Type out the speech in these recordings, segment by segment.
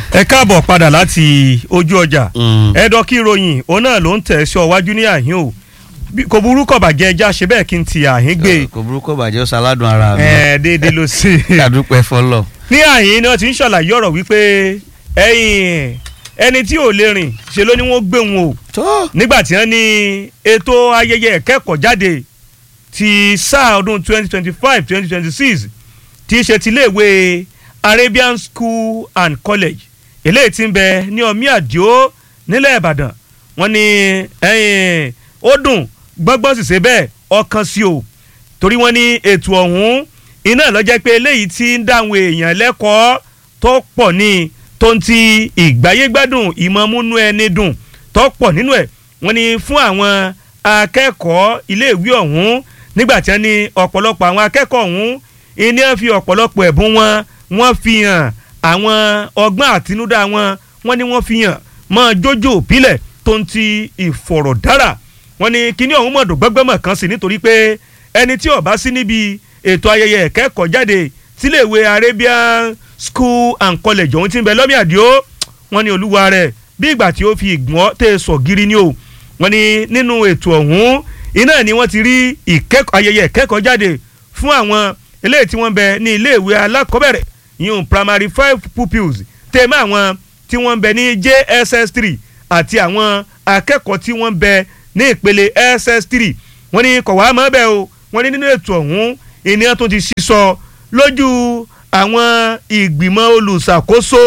ẹ káàbọ̀ padà láti ojú ọjà ẹ̀dọ́ kí ròyìn òun náà ló ń tẹ̀ sí ọwájú ní àhín o Bí- kò burú kọ̀ bàjẹ́ ẹja ṣe bẹ́ẹ̀ kí n ti àhín gbé kò burúkú bàjẹ́ ó ṣaládùn ara mi ẹ̀ déédéé ló sí i. kàdúpẹ́ fọlọ́. ní àyín náà ti ń ṣàlàyé ọ̀rọ̀ wípé ẹ̀yìn ẹni tí ò lè rìn ṣe ló ní wọ́n gbé wọn o tó nígbà tí wọ́n ní ètò ayẹyẹ ìkẹ́kọ̀ọ́ jáde ti sáà ọdún 2025 2026 tí í ṣe ti iléèwé Arabian School and College eléyìí tí ń bẹ ní ọmí àdìo nílẹ̀ Ìbàdàn wọ́n ní ẹ̀yìn ó dùn gbọ́ngbọ́n sì ṣe bẹ́ẹ̀ ọkàn sí o torí wọ́n ní ètò ọ̀hún iná ló jẹ́ pé eléyìí tí ń dáhùn èèyàn lẹ́kọ̀ọ́ tó pọ̀ ní tó ń ti ìgbáyégbádùn ìmọ̀múnú ẹni dùn tó pọ̀ nínú ẹ̀ wọ́n ní fún àwọn akẹ́kọ̀ọ́ iléèwé ọ̀hún nígbà tí wọ́n ní ọ̀pọ̀lọpọ̀ àwọn akẹ́kọ̀ọ́ ọ̀hún ìní ẹ̀ fi ọ̀pọ̀lọpọ̀ ẹ̀bùn wọn wọ́n fi hàn àwọn ọgbọ́n àtinúdá wọn wọ́n ní wọ́n fi hàn mọ́ jójó òpìlẹ̀ tó ń ti ìfọ̀rọ̀dára wọ́n ní kíní ọ̀hún mọ̀dọ̀ gbọ́gbọ́mọ̀ kan sí nítorí pé ẹni tí ó bá sí níbi ètò ayẹyẹ ìkẹ́kọ̀ọ́ jáde síléèwé Arabian School and College ọ̀hún tí ń bẹ lọ́mí àdìo wọ́n ní olúwa rẹ̀ bí ìgbà tí ó fi ìgbọ́n tẹ̀ sọ̀ gírí ni o wọ́n ní nínú ètò ọ̀hún iná ni wọ́n ti rí ìkẹ́kọ̀ọ́ ayẹyẹ ìkẹ́kọ̀ọ́ jáde fún àwọn eléyìí tí wọ́n bẹ ní iléèwé alákọ̀ọ́bẹ̀rẹ̀ yìí primary five pupils tèmọ́ àwọn tí wọ́n bẹ ní JSS three àti àwọn akẹ́kọ̀ọ́ tí wọ́n bẹ ní ìpele SS three wọ́n ní kọ̀wá mọ́ bẹ́ẹ̀ o wọ́n ní nínú ètò ọ̀hún ènìyàn tó ti sísọ lójú àwọn ìgbìmọ̀ olùṣàkóso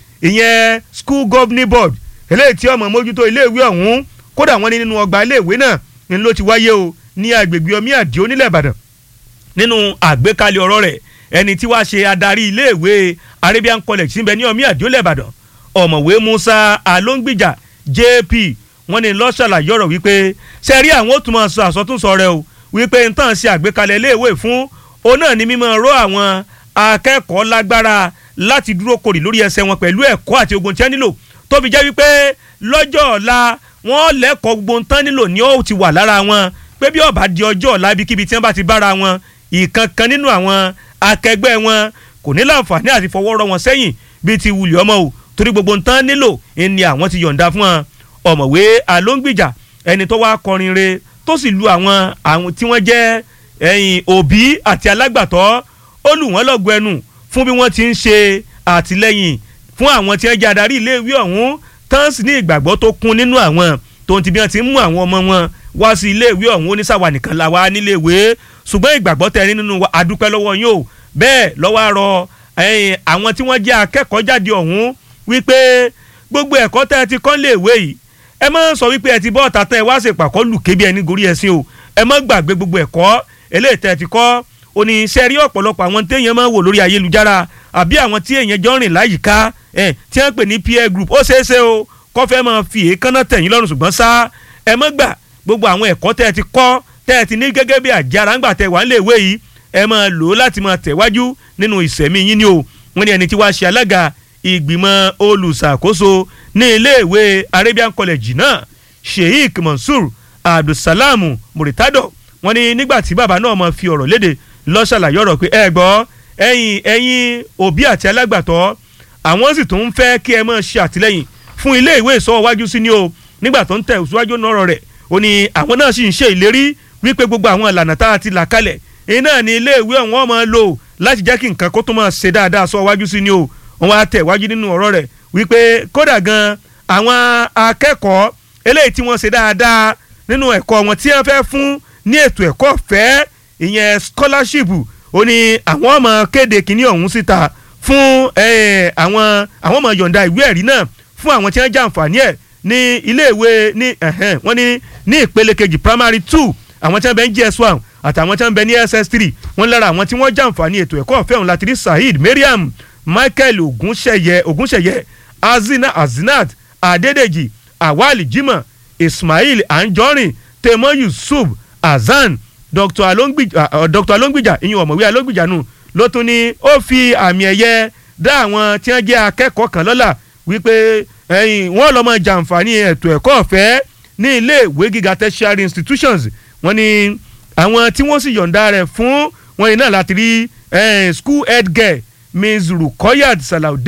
ìyẹn school governing board eléyìí tí ọmọ mójútó iléèwé ọ̀hún kódà wọ́n ní nínú ọgbà iléèwé náà ni ló ti wáyé o ní agbègbè omi àdìo nílẹ̀ Ìbàdàn nínú àgbékalẹ̀ ọ̀rọ̀ rẹ̀ ẹni tí wàá ṣe adarí iléèwé Arabian College síbẹ̀ ní omi àdìo lẹ́bàdàn ọ̀mọ̀wé Musa Alóńgbìjà JP wọ́n ní ló ṣàlàyé ọ̀rọ̀ wípé sẹ́rí àwọn ó tún máa sọ àsọtúnsọ rẹ o wípé n tàn ṣe àgbékalẹ̀ iléèwé fún òun náà ní mímọ́ ró àwọn akẹ́kọ̀ọ́ lágbára láti dúró korì lórí ẹsẹ̀ wọn pẹ̀lú ẹ̀kọ́ àti ogun tí wọ́n nílò tó fi jẹ́ wípé lọ́jọ́ ọ̀la wọ́n lẹ́kọ̀ọ́ gbogbo ń tán nílò ní ó ti wà lára wọn pé bí ó bá di ọjọ́ ọ̀la ibikíbi tí wọ́n bá ti bára wọn ìkankan nínú àwọn akẹgbẹ́ wọn kò ní láǹfààní àti fọwọ́ rọ́ wọn sẹ́yìn bíi ti wùlì ọmọ o torí gbogbo ń tán nílò ni àwọn ti yọ̀ǹda fún wọn ọ̀mọ̀wé alóńgbìjà ẹni tó wá kọrin re tó sì lu àwọn àwọn tí wọ́n jẹ́ ẹ̀yìn òbí àti alágbàtọ́ ó lù wọ́n lọ́gọ ẹnu fún bí wọ́n ti ń ṣe àtìlẹ́yìn fún àwọn tí wọ́n jẹ́ adarí iléèwé ọ̀hún tán sì ní ìgbàgbọ́ tó kún nínú àwọn tó ń ti bí wọ́n ti ń mú àwọn ọmọ wọn wá sí iléèwé ọ̀hún oníṣàwà nìkan la wá níléèwé ṣùgbọ́n ìgbàgbọ́ tẹ̀ ní nínú wa àdúpẹ́ lọ́wọ́ yín o bẹ́ẹ̀ lọ́wọ́ àrọ ẹ̀yìn àwọn tí wọ́n jẹ́ akẹ́kọ̀ọ́ jáde ọ̀hún wípé gbogbo ẹ̀kọ́ tẹ́ ẹ ti kọ́ léèwé yìí ẹ má sọ wípé ẹ ti bọ́ ọ̀tá tẹ́ ẹ wá ṣèpàkọ́ lù kébi ẹni gorí ẹṣin o ẹ má gbàgbé gbogbo ẹ̀kọ́ eléyìí tẹ́ ẹ ti kọ́ oníṣẹ́ rí ọ̀pọ̀lọpọ̀ àwọn téèyàn máa ń wò lórí ayélujára àbí àwọn tí èèyàn jọ rìn láyìíká ẹ̀ tí wọ́n pè ní peer group ó ṣeé ṣe o kọ́ fẹ́ máa fi èékánná tẹ̀yìn lọ́rùn ṣùgbọ́n sá ẹ má gbà gbogbo àwọn ẹ̀kọ́ tẹ́ ẹ ti kọ́ tẹ́ ẹ ti ní gẹ́gẹ́ bí àjára ńgbà tẹ́ wà nílé ìwé yìí ẹ máa lò ó láti máa tẹ̀wájú nínú ìsẹ̀mí yín ni o wọ́n ní ẹni tí wàá ṣe alága ìgbìmọ̀ olùṣàkóso ní iléèwé Arabian College náà Sheikh Mansour Abdulsalam Muritado wọ́n ní nígbà tí bàbá náà máa fi ọ̀rọ̀ léde ló ṣàlàyé ọ̀rọ̀ pé ẹ gbọ́ ẹ̀yin ẹ̀yin òbí àti alágbàtọ́ àwọn sì tún ń fẹ́ kí ẹ máa ṣe àtìlẹ́yìn fún iléèwé ìsọwọ́wájú sí ni o nígbà tó ń tẹ̀ síwájú náà rẹ̀ ó ní àwọn náà sì ń ṣe ìlérí wípé gbogbo àwọn ìlànà tá a ti là kalẹ̀ iná ní iléèwé ọ̀hún máa lò láti jẹ́ kí nǹkan kó tó máa ṣe dáadáa sọ wájú sí ni o wọn wá tẹ̀ wájú nínú ọ̀rọ̀ rẹ̀ wípé kódà gan àwọn akẹ́kọ̀ọ́ eléyìí tí wọ́n ṣe dáadáa nínú ẹ̀kọ́ wọn tí wọ́n fẹ́ fún ní ètò ẹ̀kọ́ ọ̀fẹ́ ìyẹn scholarship ó ní àwọn ọmọ kéde kínní ọ̀hún síta fún àwọn àwọn ọmọ yọ̀ǹda ìwé ẹ̀rí náà fún àwọn tí wọ́n jàǹfààní ẹ̀ ní iléèwé ní wọ́n ní ní ìpele kejì primary two àwọn tí wọ́n bẹ ní JS one àtàwọn tí wọ́n bẹ ní SS three wọ́n lára àwọn tí wọ́n jàǹfààní ètò ẹ̀kọ́ ọ̀fẹ́ ọ̀hún láti rí Saheed Mariam Michael Ogunṣeyẹ Ogunṣeyẹ Azina Azinat Adedeji Awali Jimoh Ismail Anjorin Temo Yusuf Azan Dr. Alongbija uh, Dr. Alongbija ìyẹn ọ̀mọ̀wé Alongbija nù ló tún ní ó fi àmì ẹ̀yẹ dá àwọn tí wọ́n jẹ́ akẹ́kọ̀ọ́ kan lọ́lá wípé ẹ̀yìn wọ́n lọ́mọ jàǹfààní ètò ẹ̀kọ́ ọ̀fẹ́ ní ilé ìwé gíga tertiary institutions wọ́n ní àwọn tí wọ́n sì yọ̀ǹda rẹ̀ fún wọn yìí náà láti rí school head girl ms rukoyat salaudeen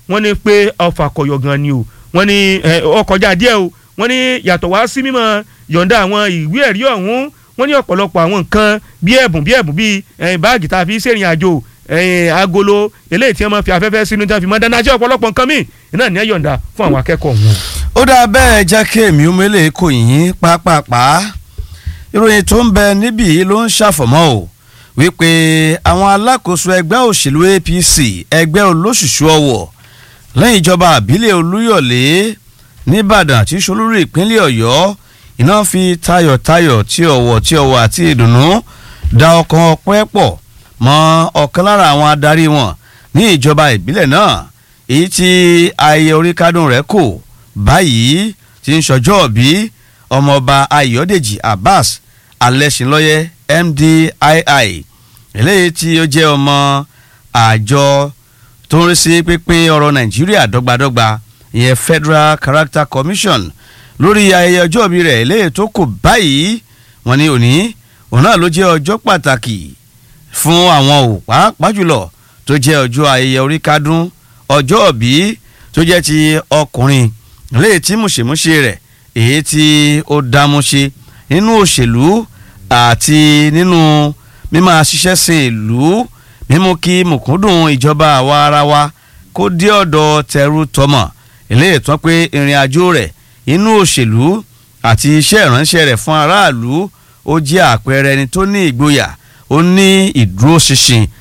wọ́n ní pé ọfà kọ̀yọ̀ gan ni o wọ́n ní ọkọjá díẹ̀ o wọ́n ní yàtọ̀ wá sí mímọ́ yọ̀ǹda àwọn ìwé ẹ̀rí ọ̀hún wọ́n ní ọ̀pọ̀lọpọ̀ àwọn nǹkan bí ẹ̀bùn bí ẹ̀bùn bí báàgì tá a fi ṣèrìn àjò agolo eléyìí tí wọ́n máa fi afẹ́fẹ́ sínú tí wọ́n fi máa dáná jẹ́ ọ̀pọ̀lọpọ̀ nǹkan míì náà ní ẹ̀yọ̀ǹda fún àwọn akẹ́kọ̀ọ́ wọn. ó dáa bẹ́ẹ̀ jẹ́ kí èmi ó mélé kò yín pápápá ìròyìn tó ń bẹ níbí ló ń ṣàfọ̀mọ́ o wípé àwọn alákòóso ẹgbẹ́ òṣèlú APC ẹgbẹ́ olóṣùṣù ọwọ̀ lẹ́yìn ìjọba àbílẹ̀ olúyọ̀lé nìbàdàn tí solúrú ìpínlẹ̀ ọ̀yọ́ iná fi tayọ̀tayọ̀ tí ọ̀wọ̀ tí ọ̀wọ̀ àti ìdùnnú da ọkàn ọpẹ́ pọ̀ mọ́ ọ̀kan lára àwọn adarí wọn ní ìjọba ìbílẹ̀ náà èyí tí ayẹyẹ oríkádùn rẹ̀ kò báyìí ti ń ṣọjọ́ bí ọmọọba ayọ̀dèjì abbas alẹ́sìnlọ́yẹ mdii eléyìí tí ó jẹ́ ọmọ àjọ tó ń rí sí pínpín ọ̀rọ̀ nàìjíríà dọ́gbadọ́gba ìyẹn federal character commission lórí ayẹyẹ ọjọ́ ìbí rẹ̀ eléyìí tó kù báyìí wọ́n ní òní òun náà ló jẹ́ ọjọ́ pàtàkì fún àwọn ò pàápàá jùlọ tó jẹ́ ọjọ́ ayẹyẹ oríkádún ọjọ́ ìbí tó jẹ́ ti ọkùnrin eléyìí tí mùṣemúṣe rẹ̀ èyí tí ó dámúṣe nínú òṣèlú àti nínú mímọ ṣiṣẹ́ sin ìlú mímú kí mùkúndùn ìjọba àwa ara wa kó dé ọ̀dọ̀ tẹrú tọmọ eléyìí tán pé ìrìn àjò rẹ̀ inú òṣèlú àti iṣẹ́ ìránṣẹ́ rẹ̀ fún aráàlú ó jẹ́ àpẹẹrẹ ẹni tó ní ìgboyà ó ní ìdúróṣinṣin